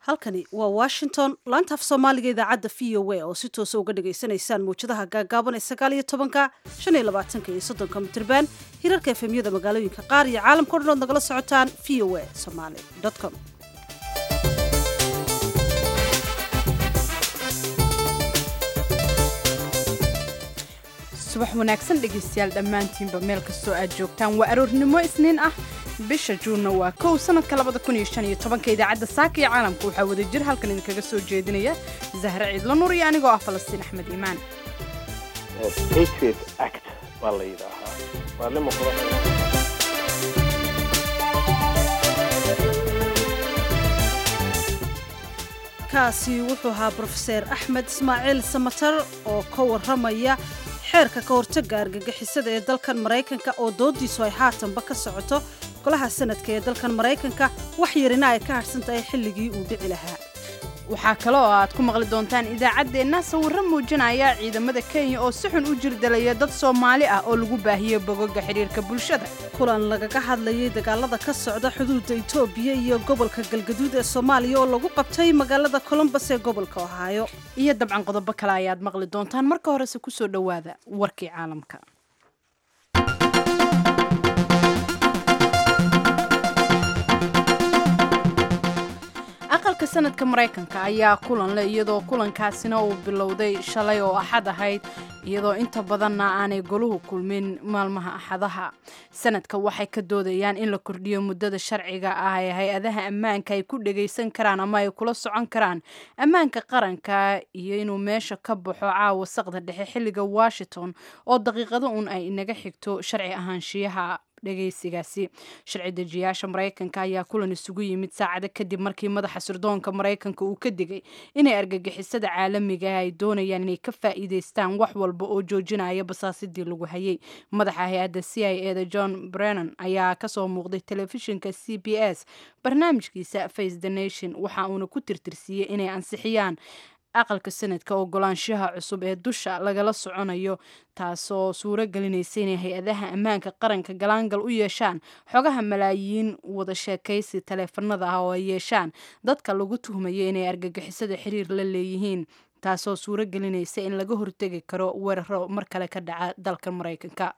halkani waa washington laanta af soomaaliga idaacadda v o a oo si toosa uga dhagaysanaysaan mawjadaha gaagaaban ee sagaal iyo tobanka shan iyo labaatanka iyo soddonka mitirban hirarka efemyada magaalooyinka qaar iyo caalamka o dhan ood nagala socotaan v o a somaly com subax wanaagsan dhegaystayaal dhammaantiinba meel kastoo aad joogtaan waa aroornimo isniin ah bisha juunna waa kow sanadka labada kun iyo shan iyo tobanka idaacadda saaka iyo caalamka waxaa wada jir halkan idinkaga soo jeedinaya zahre ciidlo nur iyo anigoo ah falastiin axmed iimaan patriot act baa la yidhaahaa waa nima kaasi wuxuu ahaa brofeser axmed ismaaciil samatar oo ka warramaya xeerka ka hortagga argagixisada ee dalkan maraykanka oo doodiisu ay haatanba ka socoto golaha sanadka ee dalkan maraykanka wax yarina ay ka hadhsan tahay xilligii uu dhici lahaa waxaa kale oo aad ku maqli doontaan idaacaddeenna sawirro muujinaya ciidamada kenya oo si xun u jirdalaya dad soomaali ah oo lagu baahiyey bogoga xidhiirka bulshada kulan lagaga hadlayay dagaalada ka socda xuduudda itoobiya iyo gobolka galgaduud ee soomaaliya oo lagu qabtay magaalada colombos ee gobolka ohaayo iyo dabcan qodobo kale ayaad maqli doontaan marka horese ku soo dhowaada warkii caalamka aqalka sanadka maraykanka ayaa kulan leh iyadoo kulankaasina uu bilowday shalay oo axad ahayd iyadoo inta badanna aanay goluhu kulmin maalmaha axadaha sanadka waxay ka doodayaan in la kordhiyo muddada sharciga ah ee hay-adaha ammaanka ay ku dhagaysan karaan ama ay kula socon karaan ammaanka qaranka iyo inuu meesha ka baxo caawa saqda dhexe xilliga washington oo daqiiqado uun ay inaga xigto sharci ahaanshiyaha dhegaysigaasi sharci dejiyaasha maraykanka ayaa kulan isugu yimid saacado kadib markii madaxa sirdoonka maraykanka uu ka digay inay argagixisada caalamiga ay doonayaan inay ka faa'iidaystaan wax walba oo joojinaya basaasidii lagu hayay madaxa hay-adda c i e da john brennan ayaa kasoo muuqday telefishinka c b s barnaamijkiisa face the nation waxa uuna ku tirtirsiiyey inay ansixiyaan aqalka sanadka ogolaanshaha cusub ee dusha lagala soconayo taasoo suuro gelinaysa inay hay-adaha ammaanka qaranka galaangal u yeeshaan xogaha malaayiin wada sheekaysi taleefanada ah oo ay yeeshaan dadka lagu tuhmaya inay argagixisada xiriir la leeyihiin taasoo suuro gelinaysa in laga hortegi karo weeraro mar kale ka dhaca dalka maraykanka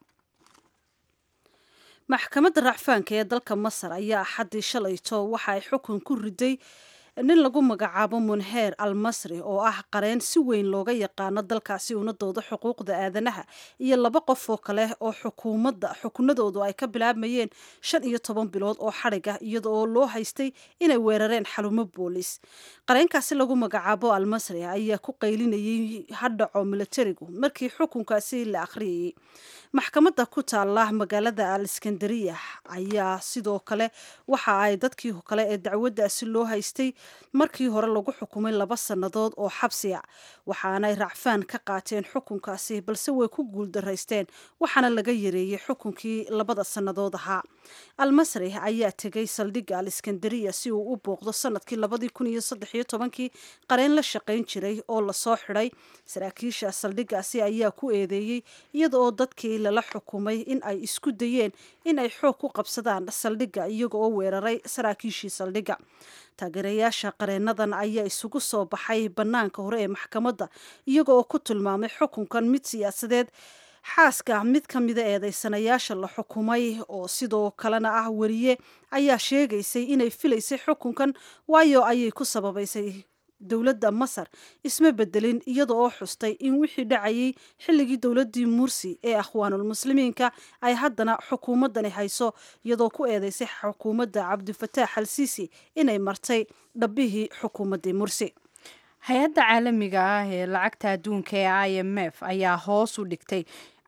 maxkamadda racfaanka ee dalka masar ayaa axaddii shalayto waxa ay xukun ku riday nin lagu magacaabo munheer al masri oo ah qareen si weyn looga yaqaano dalkaasi una dooda xuquuqda aadanaha iyo laba qof oo kale oo xukuumadda xukunadoodu ay ka bilaabmayeen shan iyo toban bilood oo xadhig ah iyada oo loo haystay inay weerareen xalumo boolis qareenkaasi lagu magacaabo al masri ayaa ku qaylinayay hadhaco milatarigu markii xukunkaasi la akhriyayay maxkamadda ku taala magaalada al iskandariya ayaa sidoo kale waxa ay dadkii kale ee dacwaddaasi loo haystay markii hore lagu xukumay laba sannadood oo xabsi a waxaanay racfaan ka qaateen xukunkaasi balse way ku guuldaraysteen waxaana laga yareeyey xukunkii labada sannadood ahaa almasri ayaa tegay saldhigga al iskandariya si uu u booqdo sanadkii labadii kun iyo saddex iyo tobankii qareen la shaqayn jiray oo lasoo xidhay saraakiisha saldhiggaasi ayaa ku eedeeyey iyada oo dadkii lala xukumay in ay isku dayeen in ay xoog ku qabsadaan saldhigga iyaga oo weeraray saraakiishii saldhigga taageerayaasha qareenadan ayaa isugu soo baxay bannaanka hore ee maxkamadda iyaga oo ku tilmaamay xukunkan mid siyaasadeed xaaska mid ka mida eedeysanayaasha la xukumay oo sidoo kalena ah weriye ayaa sheegaysay inay filaysay xukunkan waayo ayay ku sababaysay dowladda masar isma bedelin iyada oo xustay in wixii dhacayay xilligii dowladdii mursi ee akhwaanulmuslimiinka ay haddana xukuumaddani hayso iyadoo ku eedeysay xukuumadda cabdifataax al siisi inay martay dhabbihii xukuumaddii mursi hay-adda caalamiga ah ee lacagta adduunka ee i m f ayaa hoos u dhigtay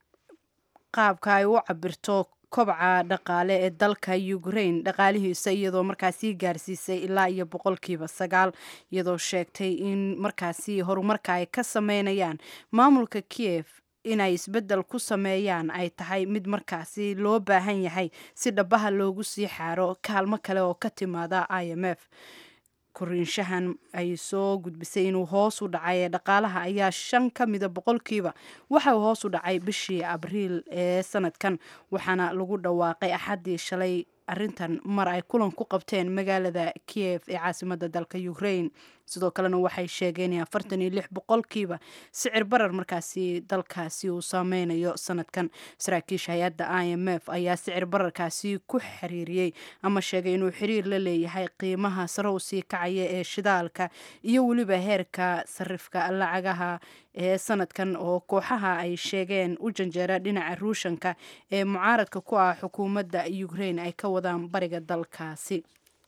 qaabka ay u cabirto kobca dhaqaale ee dalka ukraine dhaqaalihiisa iyadoo markaasi gaarsiisay ilaa iyo boqolkiiba sagaal iyadoo sheegtay in markaasi horumarka ay ka sameynayaan maamulka kiev inay isbeddel ku sameeyaan ay tahay mid markaasi loo baahan yahay si dhabaha loogu sii xaaro kaalmo kale oo ka timaada i m f koriinshahan ay soo gudbisay inuu hoos u dhacay ee dhaqaalaha ayaa shan ka mida boqolkiiba waxa uu hoos u dhacay bishii abriil ee sanadkan waxaana lagu dhawaaqay axaddii shalay arintan mar ay kulan ku qabteen magaalada kiev ee caasimada dalka ukraine sidoo kalena waxay sheegeen in afartan iyo lix boqolkiiba sicir barar markaasi dalkaasi uu saameynayo sanadkan saraakiisha hay-adda i m f ayaa sicir bararkaasi ku xiriiriyey ama sheegay inuu xiriir la leeyahay qiimaha sare u sii kacaya ee shidaalka iyo weliba heerka sarifka lacagaha ee sanadkan oo kooxaha ay sheegeen u janjeera dhinaca ruushanka ee mucaaradka ku ah xukuumadda ukraine ay ka wadaan bariga dalkaasi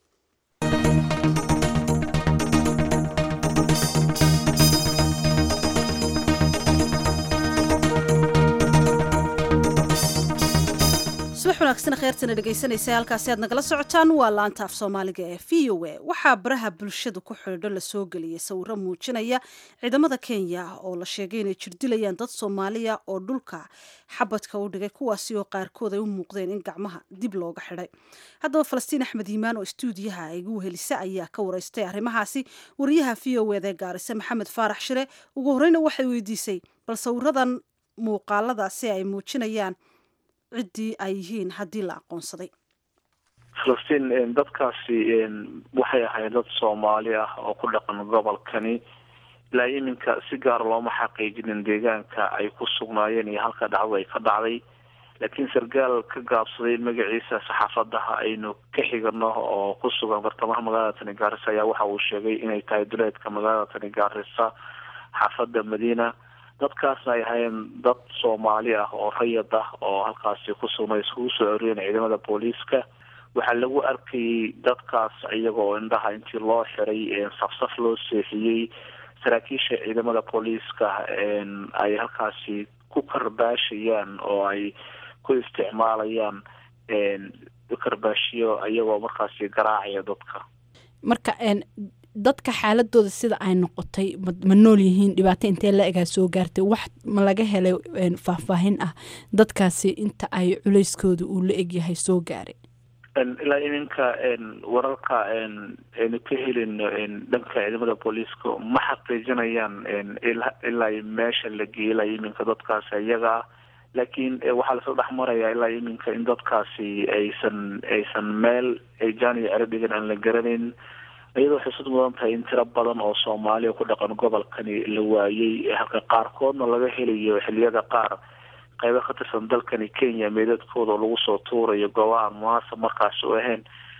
subax wanaagsan kheyrtana dhegaysanaysa halkaasi aad nagala socotaan waa laanta af soomaaliga ee v o a waxaa baraha bulshada ku xidhiidho lasoo geliyay sawiro muujinaya ciidamada kenya oo la sheegay inay jirdilayaan dad soomaaliya oo dhulka xabadka u dhigay kuwaasi oo qaarkood ay u muuqdeen in gacmaha dib looga xidhay haddaba falastiin axmed yimaan oo istuudiyaha igu wehelisa ayaa ka wareystay arrimahaasi wariyaha v o eda ee gaarise maxamed faarax shire ugu horreyna waxay weydiisay bal sawiradan muuqaaladaasi ay muujinayaan ciddii ay yihiin haddii la aqoonsaday falastiin dadkaasi waxay ahayd dad soomaali ah oo ku dhaqan gobolkani ilaa iminka si gaar looma xaqiijinin deegaanka ay ku sugnaayeen iyo halka dhacdo ay ka dhacday laakiin sargaal ka gaabsaday magaciisa saxaafadaha aynu ka xigano oo ku sugan bartamaha magaalada tani gaarisa ayaa waxa uu sheegay inay tahay duleedka magaalada tani gaarisa xaafada madiina dadkaasna ay ahaayeen dad soomaali ah oo rayad ah oo halkaasi ku sugnay iskugu soo oriyeen ciidamada booliiska waxaa lagu arkayay dadkaas iyagoo indhaha intii loo xiray safsaf loo seexiyey saraakiisha ciidamada booliiska ay halkaasi ku karbaashayaan oo ay ku isticmaalayaan karbaashiyo iyagoo markaasi garaacaya dadka marka dadka xaaladooda sida ay noqotay ma nool yihiin dhibaato intee la egaa soo gaartay wax ma laga helay faahfaahin ah dadkaasi inta ay culeyskooda uu la egyahay soo gaaray ilaa iminka wararka aynu ka helino dhanka ciidamada booliiska ma xaqiijinayaan ilaa meesha la geeyay ilaa iminka dadkaasi iyaga ah laakiin waxaa lasoo dhex marayaa ilaa iminka in dadkaasi aysan aysan meel ay jaaniyo cero dhigan aan la garanayn iyadoo xusud mudan tahay in tiro badan oo soomaaliya ku dhaqan gobolkani la waayey halka qaarkoodna laga helayo xiliyada qaar qaybo ka tirsan dalkani kenya meedadkooda oo lagu soo tuurayo goobaha aan munaasab markaas u ahayn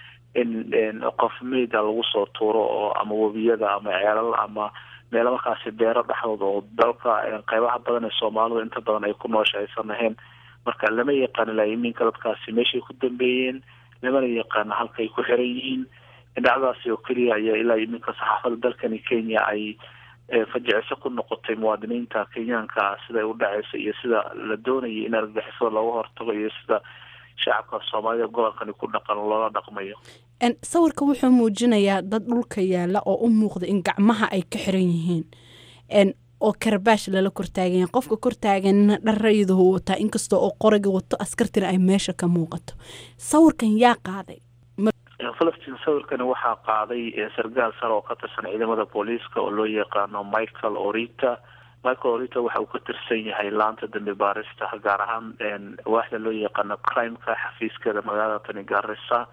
in qof meyda lagu soo tuuro oo ama webiyada ama ceelal ama meelo markaasi beero dhexdooda oo dalka qaybaha badan ee soomaalidu inta badan ay ku noosha aysan ahayn marka lama yaqaan ilaa iminka dadkaasi meeshay ku dambeeyeen lamana yaqaano halkaay ku xiran yihiin dhacdaasi oo keliya ayaa ilaa iminka saxaafada dalkani kenya ay fajiciso ku noqotay muwaadiniinta kenyaanka siday u dhaceysa iyo sida la doonayay in argagixisada looga hortago iyo sida shacabka soomaalida gobolkani ku dhaqan loola dhaqmayo sawirka wuxuu muujinayaa dad dhulka yaala oo u muuqda in gacmaha ay ka xiran yihiin oo karbaash lala kortaaganya qofka kortaaganna dharayadahu wataa inkasta oo qoriga wato askartina ay meesha ka muuqato sawirkan yaa qaaday falastiin sawirkani waxaa qaaday sargaal sare oo ka tirsan ciidamada booliiska oo loo yaqaano michael orita michael orita waxa uu ka tirsan yahay laanta dambi baarista gaar ahaan waaxda loo yaqaano crimeka xafiiskeeda magaalada tani gaarisa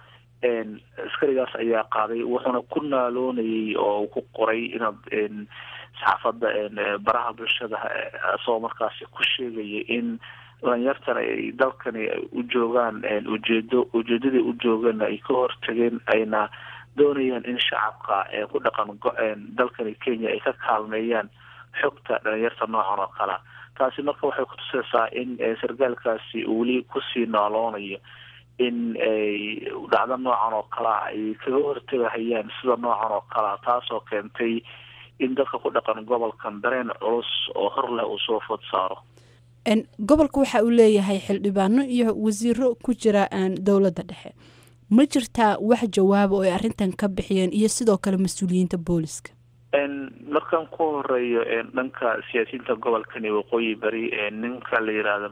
askarigaas ayaa qaaday wuxuuna ku naaloonayay oo uu ku qoray inaad saxaafada baraha bulshada asagoo markaasi ku sheegaya in dhalinyartan ay dalkani u joogaan ujeedo ujeedadii u joogana ay ka hortageen ayna doonayaan in shacabka ku dhaqan dalkani kenya ay ka kaalmeeyaan xogta dhalinyarta noocan oo kalea taasi marka waxay kutusaysaa in sargaalkaasi uu weli kusii nooloonayo in ay dhacdo noocan oo kalea ay kaga hortagahayaan sida noocan oo kalea taasoo keentay in dadka ku dhaqan gobolkan dareen culus oo hor leh uu soo food saaro gobolka waxa uu leeyahay xildhibaano iyo wasiiro ku jira dowladda dhexe ma jirtaa wax jawaaba oo ay arrintan ka bixiyeen iyo sidoo kale mas-uuliyiinta booliska markaan ku horeeyo dhanka siyaasiyiinta gobolkani waqooyi bari ninka la yihahdo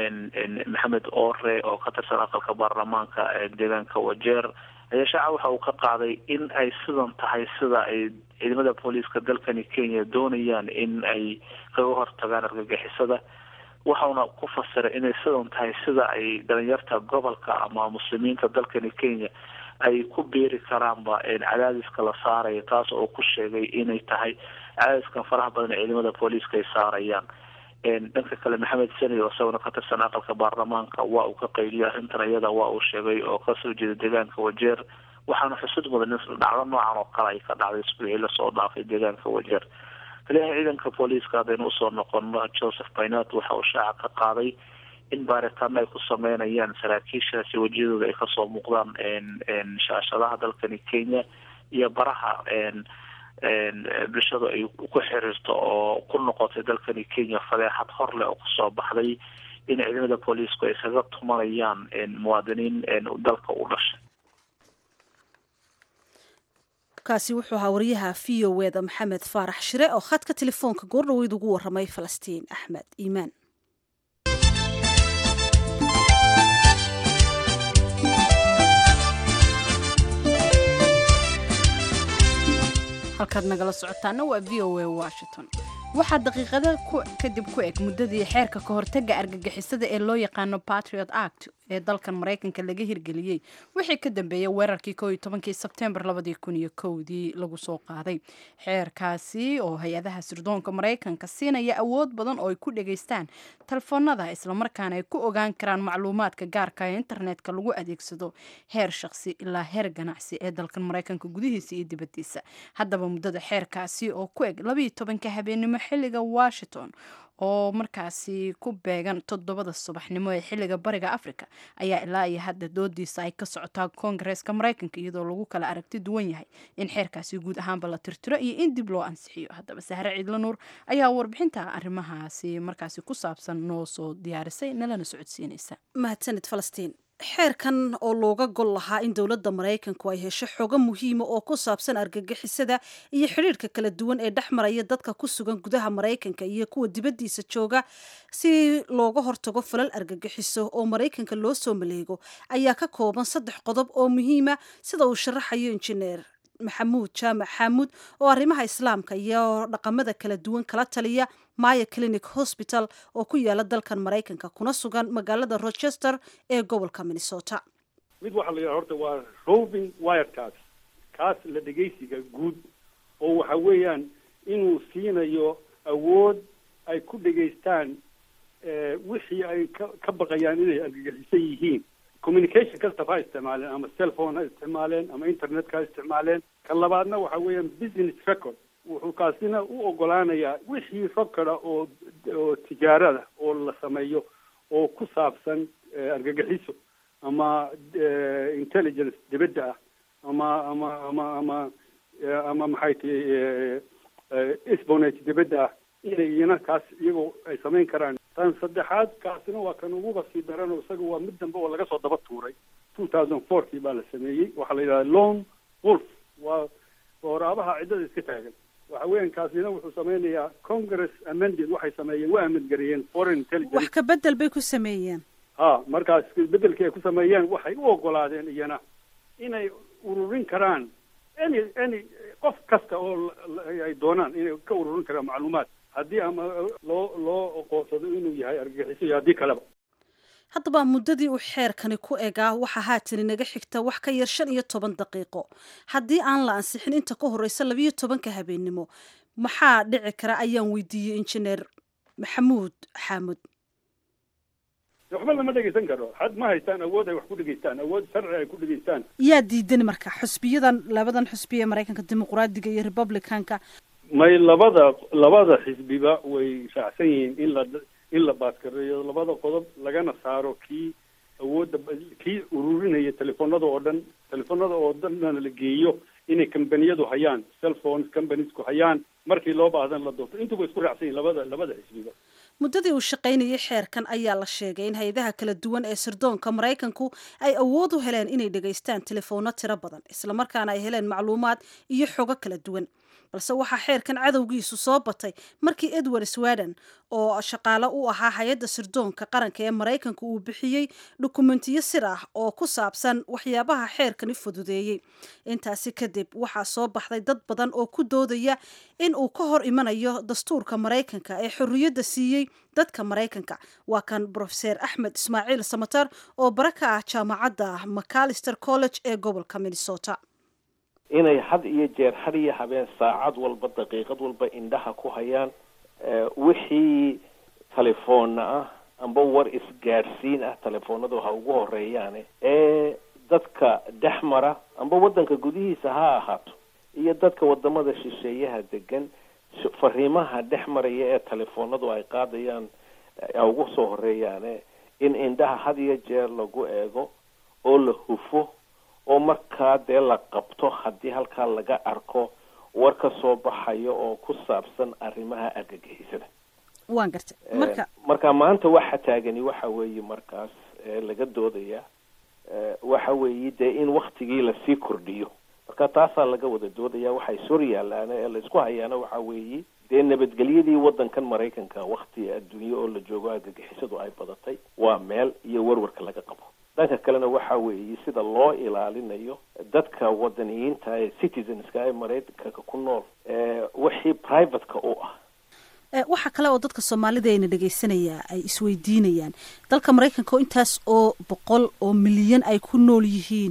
maxamed ore oo ka tirsan aqalka baarlamaanka deegaanka wajeer ayaa shacab waxa uu ka qaaday in ay sidan tahay sida ay ciidamada booliiska dalkani kenya doonayaan in ay kaga hortagaan argagixisada waxauna ku fasiray inay sidan tahay sida ay dhalinyarta gobolka ama muslimiinta dalkani kenya ay ku beeri karaanba cadaadiska la saarayo taas oo ku sheegay inay tahay cadaadiskan faraha badan ee ciidamada booliiska ay saarayaan dhanka kale maxamed sani oo isaguna ka tirsan aqalka baarlamaanka waa uu ka qayliyay arrintan iyada waa uu sheegay oo kasoo jeeda deegaanka wajeer waxaana xusud mudan in dhacdo noocan oo kale ay ka dhacday isbuucii lasoo dhaafay deegaanka wajeer taliyaha ciidanka booliiska haddaynu usoo noqono joseph baynat waxa uu shaaca ka qaaday in baaritaano ay ku sameynayaan saraakiishaasi wejiyadooda ay kasoo muuqdaan shaashadaha dalkani kenya iyo baraha bulshadu ay ku xiriirto oo ku noqotay dalkani kenya fadeexad hor leh oo kusoo baxday in ciidamada booliisku ay iskaga tumanayaan muwaadiniin dalka u dhashay kaasi wuxuu ahaa wariyaha v o eda maxamed faarax shire oo khadka telefoonka goordhaweyd ugu waramay falastiin axmed iimaan halkaad nagala socotaana waa v o a washington waxaa daqiiqada kadib ku eg muddadii xeerka ka hortaga argagixisada ee loo yaqaano patriot act ee dalkan maraykanka laga hirgeliyey wixii ka dambeeyay weerarkii ko iyo tobankii sebtembar labadii kun iyo kowdii lagu soo qaaday xeerkaasi oo hay-adaha sirdoonka maraykanka siinaya awood badan oo ay ku dhegaystaan telefoonada islamarkaana ay ku ogaan karaan macluumaadka gaarka ee internetka lagu adeegsado heer shaqsi ilaa heer ganacsi ee dalkan maraykanka gudihiisa iyo dibadiisa haddaba muddada xeerkaasi oo ku eg labayo tobanka habeenimo xilliga washington oo markaasi ku beegan toddobada subaxnimo ee xilliga bariga africa ayaa ilaa iyo hadda doodiisa ay ka socotaa koongareeska maraykanka iyadoo lagu kala aragti duwan yahay in xeerkaasi guud ahaanba la tirtiro iyo in dib loo ansixiyo haddaba sahre ciidla nuur ayaa warbixinta arrimahaasi markaasi ku saabsan noo soo diyaarisay nalana socodsiinaysa mahadsanid falastiin xeerkan oo looga gol lahaa in dowladda maraykanku ay hesho xogo muhiima oo ku saabsan argagixisada iyo xidhiirka kala duwan ee dhex maraya dadka ku sugan gudaha maraykanka iyo kuwa dibaddiisa jooga si looga hortago falal argagixiso oo maraykanka loo soo maleego ayaa ka kooban saddex qodob oo muhiima sida uu sharaxayo injineer maxamuud jaamac xaamuud oo arrimaha islaamka iyo dhaqamada kala duwan kala taliya maya clinic hosbital oo ku yaala dalkan maraykanka kuna sugan magaalada rochester ee gobolka minnesota mid waxaa la yidhaha horta waa roving wirekaas kaas la dhegaysiga guud oo waxa weeyaan inuu siinayo awood ay ku dhegaystaan wixii ay ka ka baqayaan inay argagixisan yihiin communication kastaba ha isticmaaleen ama cellphone ha isticmaaleen ama internetka ha isticmaaleen kan labaadna waxa weeyaan business record wuxuu kaasina u ogolaanayaa wixii rokada oo oo tijaarada oo la sameeyo oo ku saabsan argagixiso ama intelligence dibadda ah ama ama ama ama ama maxay tihi sponage dibadda ah inay iyana kaas iyagoo ay samayn karaan tan saddexaad kaasina waa kan uguba sii daran oo isaga waa mid dambe oo laga soo daba tuuray two thousand fourkii baa la sameeyey waxaa la yidhahda lone wolf waa waraabaha ciddada iska taagan waxa weeyaan kaasina wuxuu sameynayaa congress amended waxay sameeyeen waa amendgareeyeen foreign intelligence wax ka bedel bay ku sameeyeen ha markaas bedelkii ay ku sameeyeen waxay u ogolaadeen iyana inay ururin karaan any any qof kasta oo ay doonaan inay ka ururin karaan macluumaad haddii ama loo loo oqoonsado inuu yahay argagixiso iyo haddii kaleba haddaba muddadii uu xeerkani ku egaa waxaa haatan inaga xigta wax ka yar shan iyo toban daqiiqo haddii aan la ansixin inta ka horreysa labiyo tobanka habeennimo maxaa dhici kara ayaan weydiiyey injineer maxamuud xaamud waxba lama dhegaysan karo had ma haystaan awood ay wax ku dhegaystaan awood sharci ay ku dhegaystaan yaa diidan marka xusbiyadan labadan xusbiya ee maraykanka dimuqraadiga iyo republicanka may labada labada xisbiba way raacsan yihiin in la in la baaskareeyo labada qodob lagana saaro kii awoodda kii ururinaya telefoonada oo dhan telefoonada oo dhanna la geeyo inay combaniyadu hayaan cellphones companiesku hayaan markii loo baahdan la doorto intuba isku raacsan yihin labada labada xisbiba muddadii uu shaqaynayay xeerkan ayaa la sheegay in hay-adaha kala duwan ee sirdoonka maraykanku ay awood u heleen inay dhegaystaan telefoonno tiro badan islamarkaana ay heleen macluumaad iyo xogo kala duwan balse waxaa xeerkan cadowgiisu soo batay markii edward sweden oo shaqaale u ahaa hay-adda sirdoonka qaranka ee maraykanka uu bixiyey dukumentiyo sir ah oo ku saabsan waxyaabaha xeerkani fududeeyey intaasi kadib waxaa soo baxday dad badan oo ku doodaya in uu ka hor imanayo dastuurka maraykanka ee xorriyadda siiyey dadka maraykanka waa kan brofeser axmed ismaaciil samatar oo bara ka ah jaamacadda macalister college ee gobolka minnesota inay had iyo jeer had iyo habeen saacad walba daqiiqad walba indhaha ku hayaan wixii telefoonna ah amba war isgaadhsiin ah telefoonadu ha ugu horeeyaane ee dadka dhex mara amba waddanka gudihiisa ha ahaato iyo dadka wadamada shisheeyaha degan fariimaha dhex maraya ee telefoonadu ay qaadayaan ha ugu soo horeeyaane in indhaha had iyo jeer lagu eego oo la hufo oo markaa dee la qabto haddii halkaa laga arko war ka soo baxayo oo ku saabsan arrimaha argagixisada waan gartay marka marka maanta waxa taagani waxa weeye markaas laga doodaya waxa weeye dee in waktigii lasii kordhiyo marka taasaa laga wada doodaya waxay sor yaalaana ee laisku hayaana waxa weeye dee nabadgelyadii waddankan maraykanka wakti adduunye oo la joogo argagixisadu ay badatay waa meel iyo warwarka laga qabo dhanka kalena waxa weeye sida loo ilaalinayo dadka wadaniyiinta ee citizenska ee maraykanka ku nool wixii privateka u ah waxaa kale oo dadka soomaalida ayna dhegaysanaya ay isweydiinayaan dalka maraykanka oo intaas oo boqol oo milyan ay ku nool yihiin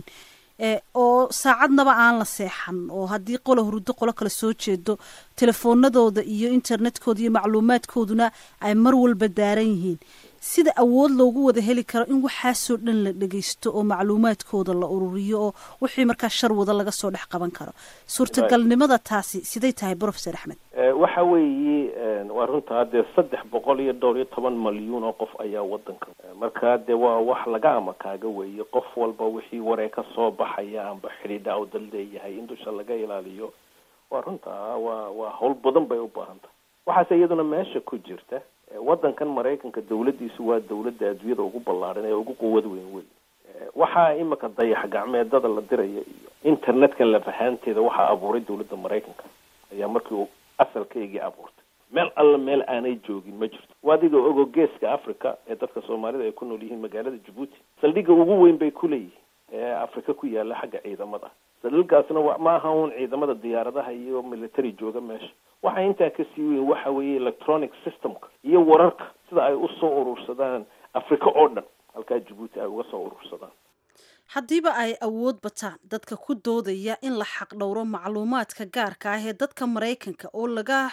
oo saacadnaba aan la seexan oo haddii qolo huruddo qolo kale soo jeedo telefoonadooda iyo internetkooda iyo macluumaadkooduna ay mar walba daaran yihiin sida awood loogu wada heli karo in waxaasoo dhan la dhegaysto oo macluumaadkooda la ururiyo oo wixii markaa shar wada laga soo dhex qaban karo suurtagalnimada taasi siday tahay brofeser axmed waxa weeye waa runtaa dee saddex boqol iyo dhowr iyo toban malyuun oo qof ayaa wadanka marka dee waa wax laga ama kaaga weeye qof walba wixii waree ka soo baxaya amba xidhiidha u dal leeyahay in dusha laga ilaaliyo waa runtaa waa waa hawl badan bay u baahan tahay waxaase iyaduna meesha ku jirta waddankan maraykanka dawladdiisu waa dawladda adduunyada ugu ballaadhan ee ugu quwad weyn wey waxaa imika dayax gacmeedada la diraya iyo internetkan lafahaanteeda waxaa abuuray dawladda maraykanka ayaa markii uu asalkaygii abuurtay meel alla meel aanay joogin ma jirto adiga ogo geeska africa ee dadka soomaalida ay ku nool yihiin magaalada jabuuti saldhigga ugu weyn bay ku leeyihiin ee africa ku yaala xagga ciidamada saldhiggaasna ma aha un ciidamada diyaaradaha iyo military jooga meesha waxa intaa kasii weyn waxa weeye electronic systemka iyo wararka sida ay usoo urursadaan africa oo dhan halkaa jabuuti ay uga soo urursadaan haddiiba ay awood bataan dadka ku doodaya in la xaqdhowro macluumaadka gaarka ah ee dadka maraykanka oo laga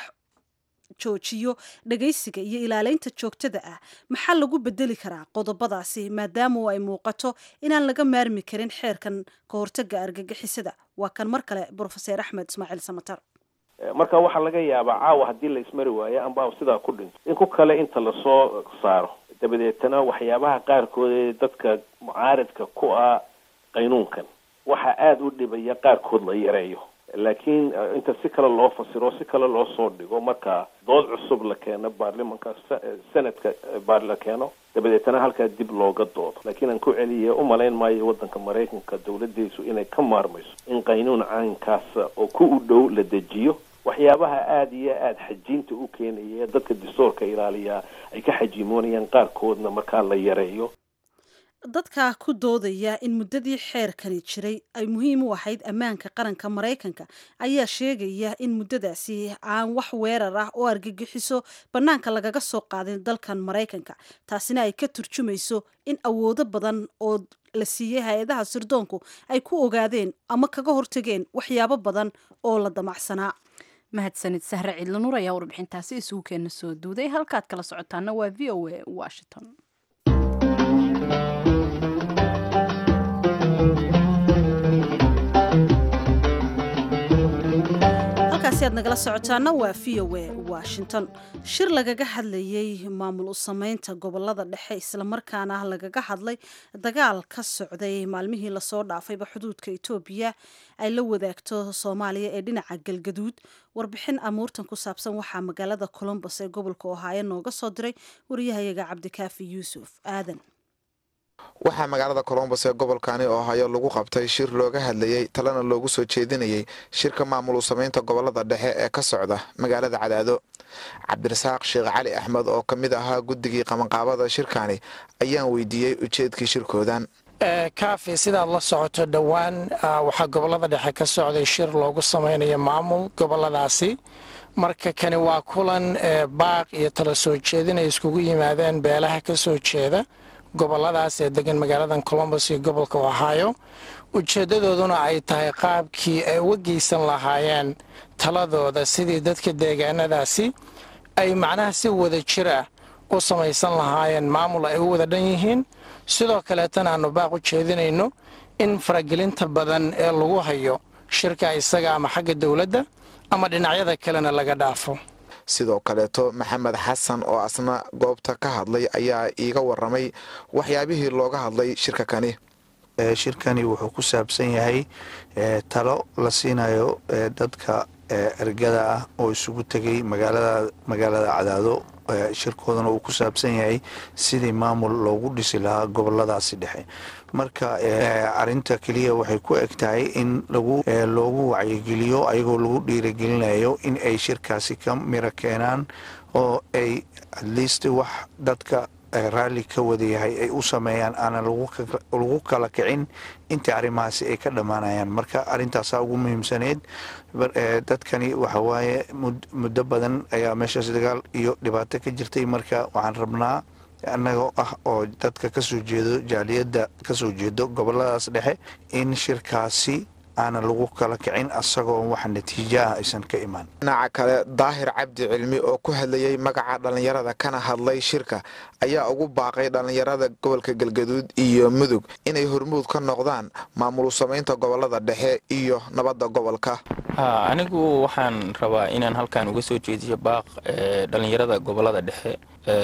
joojiyo dhagaysiga iyo ilaaleynta joogtada ah maxaa lagu bedeli karaa qodobadaasi maadaama ay muuqato inaan laga maarmi karin xeerkan ka hortaga argagixisada waa kan mar kale brofeser axmed ismaaciil samatar marka waxaa laga yaabaa caawa haddii la ismari waayo amba sidaa ku dhinto in ku kale inta lasoo saaro dabadeetana waxyaabaha qaarkood ee dadka mucaaridka ku ah qaynuunkan waxaa aada u dhibaya qaarkood la yareeyo laakiin inta si kale loo fasiro si kale loo soo dhigo marka dood cusub la keeno baarlimanka senadka baar la keeno dabadeetana halkaa dib looga doodo laakiin aan ku celiya umalayn maayo waddanka maraykanka dawladdiisu inay ka maarmayso in qaynuun caynkaasa oo ku u dhow la dejiyo waxyaabaha aada iyo aada xajiinta u keenaya dadka distoorka ilaaliyaa ay ka xajiimoonayaan qaarkoodna markaa la yareeyo dadka ku doodaya in muddadii xeerkani jiray ay muhiim u ahayd ammaanka qaranka maraykanka ayaa sheegaya in muddadaasi aan wax weerar ah oo argagixiso bannaanka lagaga soo qaadin dalkan maraykanka taasina ay ka turjumayso in awoodo badan oo la siiyey hay-adaha sirdoonku ay ku ogaadeen ama kaga hortageen waxyaabo badan oo la damacsanaa mahadsanid sahre ciidlanuur ayaa warbixintaasi isugu keena soo duuday halkaad kala socotaana waa v o a washington halkaasi aad nagala socotaana waa v o a washington shir lagaga hadlayey maamul u sameynta gobolada dhexe islamarkaana lagaga hadlay dagaal ka socday maalmihii lasoo dhaafayba xuduudka etoobiya ay la wadaagto soomaaliya ee dhinaca galgaduud warbixin amuurtan ku saabsan waxaa magaalada colombos ee gobolka ohaayo nooga soo diray wariyahayaga cabdikaafi yuusuf aadan waxaa magaalada colombos ee gobolkani ohaayo lagu qabtay shir looga hadlayey talena loogu soo jeedinayey shirka maamul u samaynta gobolada dhexe ee ka socda magaalada cadaado cabdirasaaq sheekh cali axmed oo ka mid ahaa guddigii qabanqaabada shirkani ayaan weydiiyey ujeedkii shirkoodan kaafi sidaad la socoto dhowaan waxaa gobolada dhexe ka socday shir loogu samaynayo maamul goboladaasi marka kani waa kulan baaq iyo tala soo jeedin ay iskugu yimaadeen beelaha ka soo jeeda goboladaas ee degan magaaladan colombos iyo gobolka ohaayo ujeeddadooduna ay tahay qaabkii ay uga geysan lahaayeen taladooda sidii dadka deegaanadaasi ay macnaha si wada jir ah u samaysan lahaayeen maamul ay u wada dhan yihiin sidoo kaleetana aanu baaq u jeedinayno in faragelinta badan ee lagu hayo shirka isaga ama xagga dowladda ama dhinacyada kalena laga dhaafo sidoo kaleeto maxamed xasan oo asna goobta ka hadlay ayaa iiga waramay waxyaabihii looga hadlay shirka kani shirkani wuxuu ku saabsan yahay talo la siinayo dadka ergada ah oo isugu tegay magaalada cadaado shirkoodana uu ku saabsan yahay sidii maamul loogu dhisi lahaa goboladaasi dhexe marka arinta keliya waxay ku eg tahay in loogu wacyigeliyo ayagoo lagu dhiiragelinayo in ay shirkaasi ka miro keenaan oo ay atleast wax dadka raalli ka wadayahay ay u sameeyaan aanan lagu kala kicin intii arrimahaasi ay ka dhammaanayaan marka arrintaasaa ugu muhiimsaneyd dadkani waxa waaye muddo badan ayaa meeshaas dagaal iyo dhibaato ka jirtay marka waxaan rabnaa annagoo ah oo dadka kasoo jeedo jaaliyadda kasoo jeedo goboladaas dhexe in shirkaasi aanan lagu kala kicin asagoo wax natiijo ah aysan ka imaan dhinaca kale daahir cabdi cilmi oo ku hadlayey magaca dhallinyarada kana hadlay shirka ayaa ugu baaqay dhallinyarada gobolka galgaduud iyo mudug inay hormuud ka noqdaan maamul samaynta gobolada dhexe iyo nabadda gobolka anigu waxaan rabaa inaan halkan uga soo jeediyo baaq dhallinyarada gobolada dhexe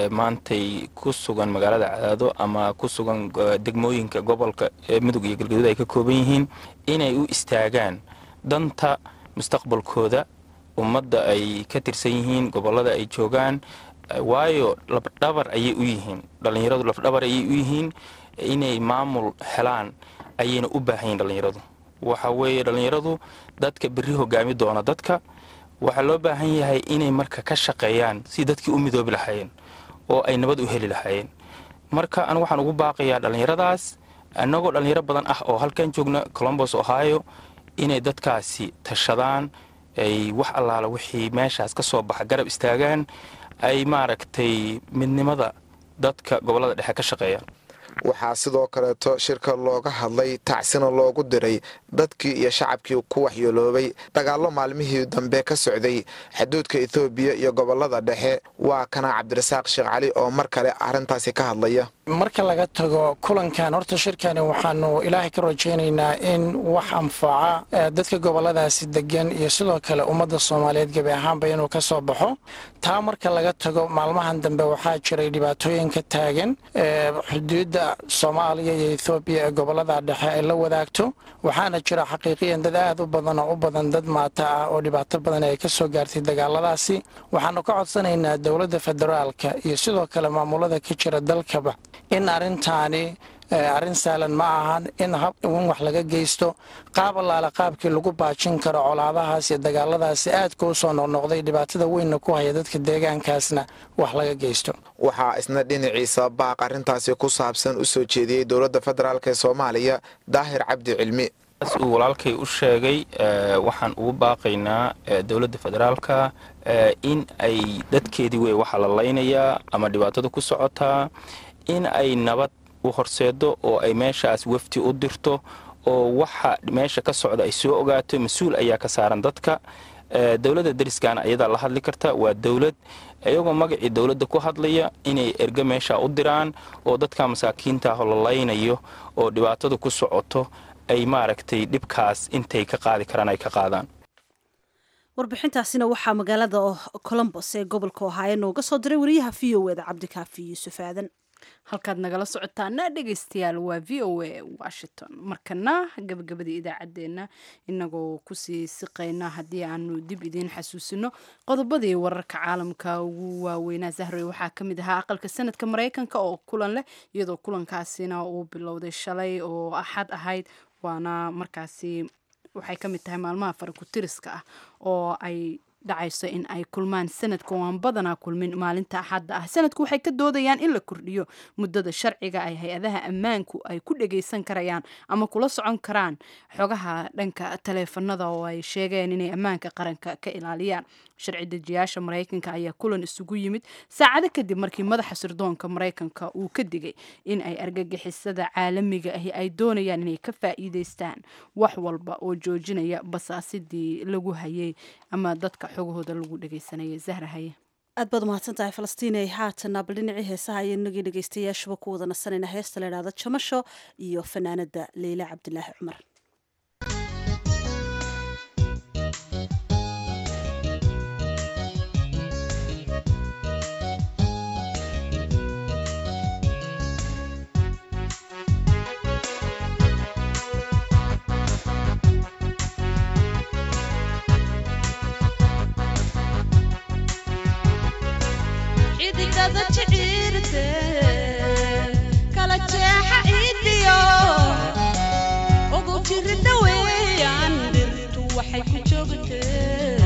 maantay ku sugan magaalada cadaado ama ku sugan degmooyinka gobolka mudug iyo galgaduud ay ka kooban yihiin inay u istaagaan danta mustaqbalkooda ummadda ay ka tirsan yihiin gobolada ay joogaan waayo lafdhabar ayay u yihiin dhallinyaradu lafdhabar ayay u yihiin inay maamul helaan ayayna u baahan yihin dhallinyaradu waxa weeye dhallinyaradu dadka berri hogaami doona dadka waxaa loo baahan yahay inay marka ka shaqeeyaan si dadkii u midoobi lahaayeen oo ay nabad u heli lahaayeen marka anigu waxaan ugu baaqayaa dhallinyaradaas annagoo dhallinyaro badan ah oo halkan joogna colombos ohio inay dadkaasi tashadaan ay wax allaala wixii meeshaas ka soo baxa garab istaagaan ay maaragtay midnimada dadka gobollada dhexe ka shaqeeyaan waxaa sidoo kaleeto shirka looga hadlay tacsina loogu diray dadkii iyo shacabkii ku waxyeeloobay dagaallo maalmihii dambe ka socday xuduudka ethoobiya iyo gobolada dhexe waa kana cabdirasaaq sheekh cali oo mar kale arrintaasi ka hadlaya marka laga tago kulankan horta shirkani waxaanu ilaahay ka rajaynaynaa in wax anfaca dadka goboladaasi degan iyo sidoo kale ummadda soomaaliyeed gebi ahaanba inuu ka soo baxo taa marka laga tago maalmahan dambe waxaa jiray dhibaatooyin ka taagan xuduudda soomaaliya iyo ethoobiya ee gobolada dhexe ay la wadaagto waxaana jira xaqiiqiyan dad aad u badan oo u badan dad maata ah oo dhibaato badan ay ka soo gaartay dagaaladaasi waxaanu ka codsanaynaa dowladda federaalka iyo sidoo kale maamulada ka jira dalkaba in arrintaani arrin saalan ma ahan in in wax laga geysto qaab allaale qaabkii lagu baajin karo colaadahaas iyo dagaaladaasi aadka u soo noqnoqday dhibaatada weynna ku haya dadka deegaankaasna wax laga geysto waxaa isna dhinaciisa baaq arrintaasi ku saabsan u soo jeediyey dowladda federaalk ee soomaaliya daahir cabdi cilmi uu walaalkay u sheegay waxaan ugu baaqaynaa dowladda federaalka in ay dadkeedii wey waxaa la laynayaa ama dhibaatada ku socotaa in ay nabad u horseedo oo ay meeshaas wafti u dirto oo waxa meesha ka socda ay soo ogaato mas-uul ayaa ka saaran dadka dowladda dariskaana ayadaa la hadli karta waa dowlad iyagoo magacii dowladda ku hadlaya inay erge meesha u diraan oo dadka masaakiinta ah la laynayo oo dhibaatada ku socoto ay maaragtay dhibkaas intay ka qaadi karaan ay ka qaadaan warbixintaasina waxaa magaalada colombos ee gobolka ohaayo nooga soo diray wariyaha v o eda cabdikaafi yuusuf aadan halkaad nagala socotaana dhegaystayaal waa v o a washington markana gabagabadii idaacaddeenna inagoo kusii siqayna haddii aanu dib idiin xasuusino qodobadii wararka caalamka ugu waaweynaa zahroy waxaa ka mid ahaa aqalka sanadka maraykanka oo kulan leh iyadoo kulankaasina uu bilowday shalay oo axad ahayd waana markaasi waxay ka mid tahay maalmaha farakutiriska ah oo ay dhacayso in ay kulmaan sanadka oo aan badanaa kulmin maalinta axadda ah sanadku waxay ka doodayaan in la kordhiyo muddada sharciga ay hay-adaha ammaanku ay ku dhagaysan karayaan ama kula socon karaan xogaha dhanka taleefanada oo ay sheegeen inay ammaanka qaranka ka ilaaliyaan sharci dejiyaasha maraykanka ayaa kulan isugu yimid saacado kadib markii madaxa sirdoonka maraykanka uu ka digay in ay argagixisada caalamiga ahi ay doonayaan inay ka faa'iideystaan wax walba oo joojinaya basaasidii lagu hayay ama dadka xogahooda lagu dhagaysanayay zahra haye aad baad umahadsan tahay falastiin haatana bal dhinacii heesaha ayo inagii dhegaystayaashuba ku wada nasanayna heesta la idhahda jamasho iyo fanaanada leyle cabdilaahi cumar xidigada jiciirte kala jeexa ciidiyo ugu jirida weeyaan dhirtu waxay ku joogtee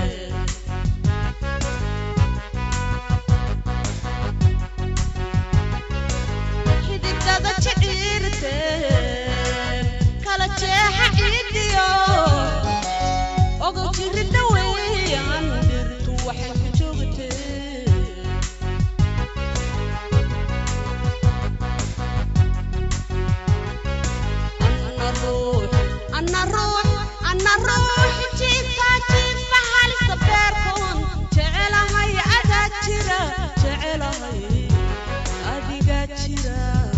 xidigada jiciirte kala jeexa ciidiyo ugu jirida weeyaan dhirtu waxay ku joogtee أنا روح أنا روح جيفا جيفا حالي صبركم جعلها يا أذاكرة جعلها أذيك جرا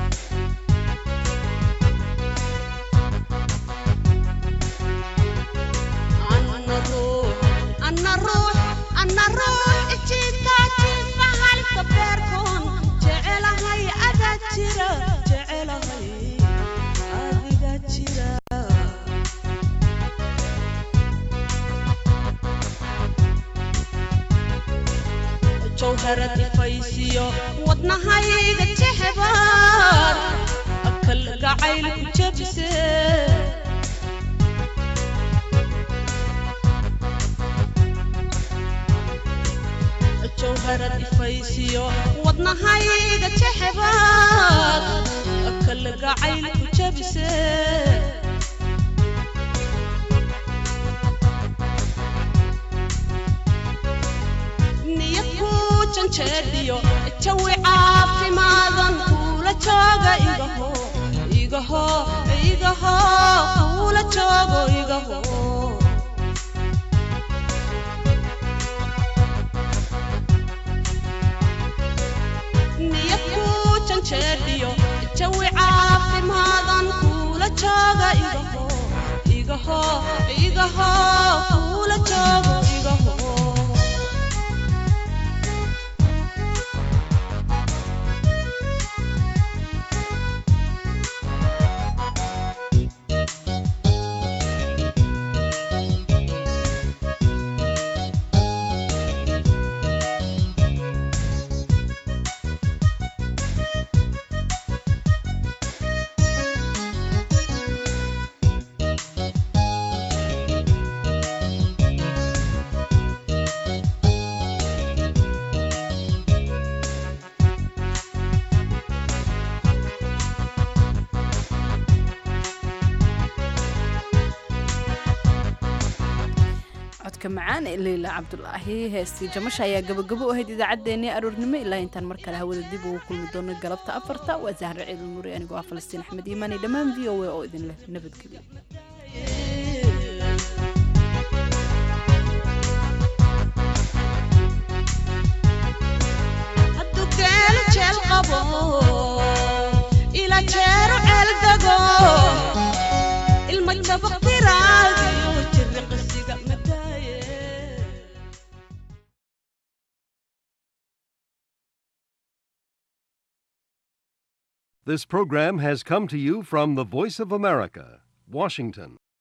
أنا روح أنا روح أنا روح جيفا جيفا حالي صبركم جعلها يا أذاكرة جعلها adiga jira jawharad ifaysiyo wadnahayga jexbaar akal gacayl ku jabse jawharad ifaysiyo wadnahayga jexbaar akal gacayl ku jabse niyad ku janjeedhiyo jawi caafimaadan kuula jooga igaho igaho igaho kuula joogo igaho niyad ku janjeedhiyo jawi caafimaadan kuula jooga igaho igaho igaho kuula joogo igaho codka macaan ee leyla cabdulaahi heestii jamasha ayaa gabagabo u ahayd idaacaddeenii aroornimo ilaa intaan mar kale hawada dib ugu kulmi doono galabta afarta waa zahra ciidul muri anigoo ah falastiin axmed iimaani dhammaan v o a oo idin leh nabadgelyo hadduu geelo jeel qabo ila jeero ceel dego ilma jabaqtiraagiyo jiriqsiga madaaye This program has come to you from the Voice of America, Washington.